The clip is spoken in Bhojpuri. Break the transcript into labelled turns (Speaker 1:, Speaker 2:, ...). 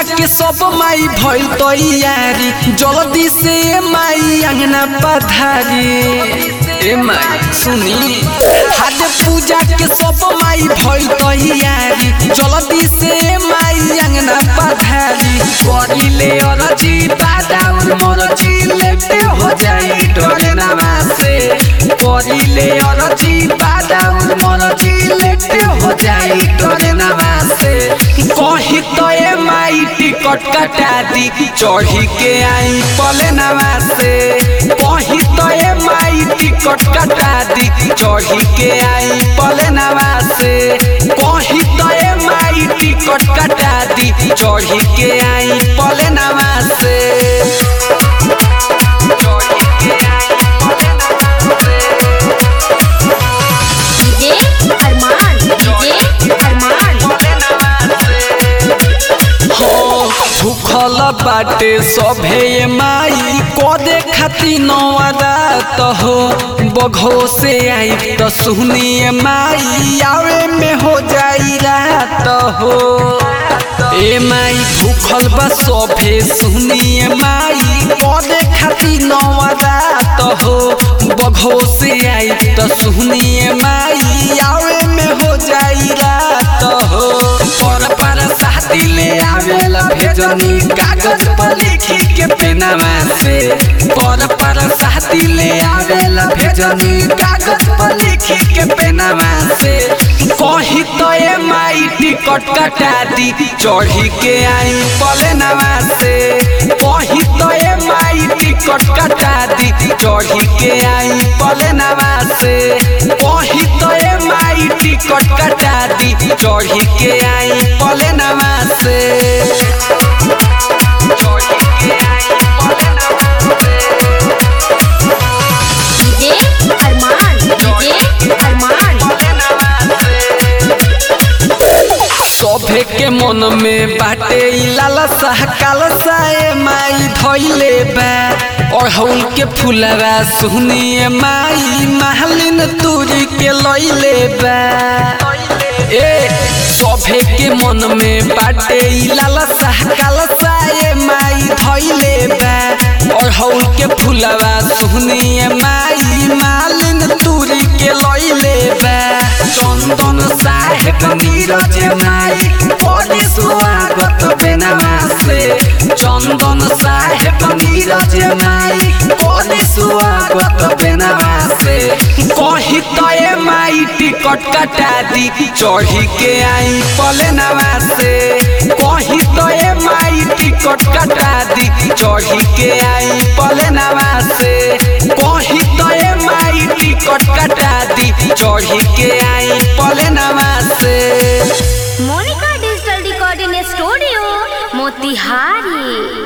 Speaker 1: पूजा के सब माई भइल तैयारी जल्दी से ए माई अंगना पधारी ए माई सुनी हाथ पूजा के सब माई भइल तैयारी जल्दी से ए माई अंगना पधारी करिले अरजी बादाउन मरजी लेटे हो जाई डरे नामा से करिले अरजी बादाउन मरजी लेटे हो जाई डरे नामा से कही तो ए माई टिकट कटा दी चढ़ी के आई पले नामा से कही तो ए माई टिकट कटा दी चढ़ी के आई पले नामा से कही तो ए माई टिकट कटा दी चढ़ी के आई पले नामा से चढ़ी के आई पले नामा से
Speaker 2: डीजे अरमान डीजे अरमान
Speaker 1: भूखल बाटे सभे ये माई कदे खाती नवादात हो बघो से आई त सुनिए माई आवे में हो जाई रात हो ए माई भूखल बा सभे सुनिए माई कदे खाती नवादात हो बघो से आई त सुनिए माई आवे में हो जाई रात हो पर पर साथी ले आवेला भेजनी कागज पर लिखी के पेनावा से पर पर साथी ले आवेला भेजनी कागज पर लिखी के पेनावा से कही तो ए माई टिकट कटा दी चढ़ी के आई पले नवा से कही तो ए माई टिकट कटा दी चढ़ी के आई पले नवा से कही तो ए माई टिकट कटा दी चढ़ी के आई पले नवा से चढ़ी के आई पले नवा से
Speaker 2: डीजे अरमान डीजे अरमान
Speaker 1: सभे के मन में बाटे ई लालसा कालसा ए माई धइले बा अड़हुल के फुलवा सुनिए माई महलिन तुरी के लइले बा ए सभे के मन में बाटे ई लालसा कालसा ए माई धइले बा अड़हुल के फुलवा सुनिए माई मालिन तुरी के लइले बा चंदन साहेब नीरज माई बड़ी स्वागत बेनामा से चंदन साहेब नीरज माई बड़ी स्वागत बेनामा से कही तो ए माई टिकट कटा दी चढ़ी के आई पले नवा से कही तो ए माई टिकट कटा दी चढ़ी के आई पले नवा से कही तो ए माई टिकट कटा दी चढ़ी के आई पले नवा से
Speaker 2: Monika digital recording studio Motihari